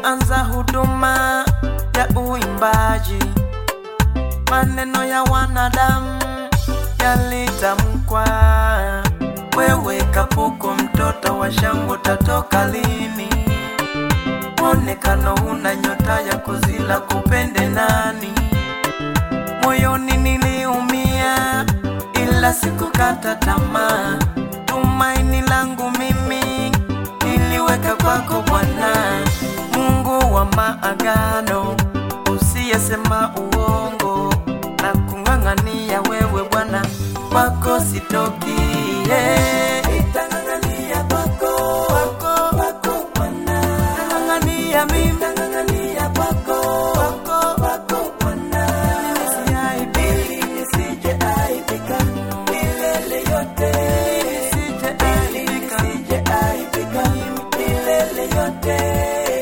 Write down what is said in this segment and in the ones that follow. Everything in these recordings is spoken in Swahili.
nilipoanza huduma ya uimbaji, maneno ya wanadamu yalitamkwa. Wewe kapuko, mtoto wa shangwe, utatoka lini? Mwonekano una nyota ya kuzila, kupende nani? Moyoni niliumia, ila sikukata tamaa. Tumaini langu mimi niliweka kwako Bwana, Mungu wa maagano, usiyesema uongo na kung'ang'ania wewe Bwana, kwako sitoki. Yeah. Nitang'ang'ania kwako, kwako, kwako Bwana, nang'ang'ania mimi, nang'ang'ania kwako, kwako, kwako Bwana, nisiaibike, nisije aibika milele yote, nisije aibika, nisije aibika milele yote.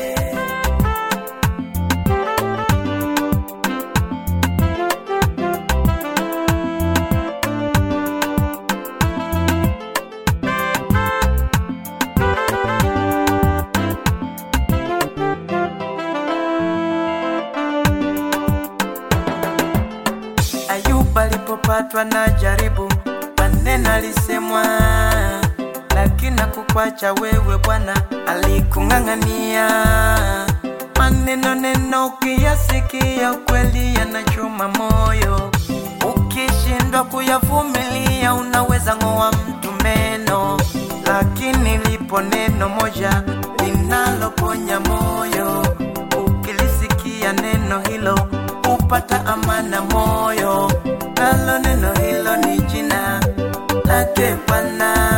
Ayuba alipopatwa na jaribu, maneno alisemwa, lakini hakukwacha wewe Bwana, alikung'ang'ania. Maneno neno ukiyasikia, ukweli yanachoma moyo. Ukishindwa kuyavumilia, unaweza ng'oa mtu meno, lakini lipo neno moja linaloponya moyo. Ukilisikia neno hilo upata amana moyo, nalo neno hilo ni jina lake Bwana.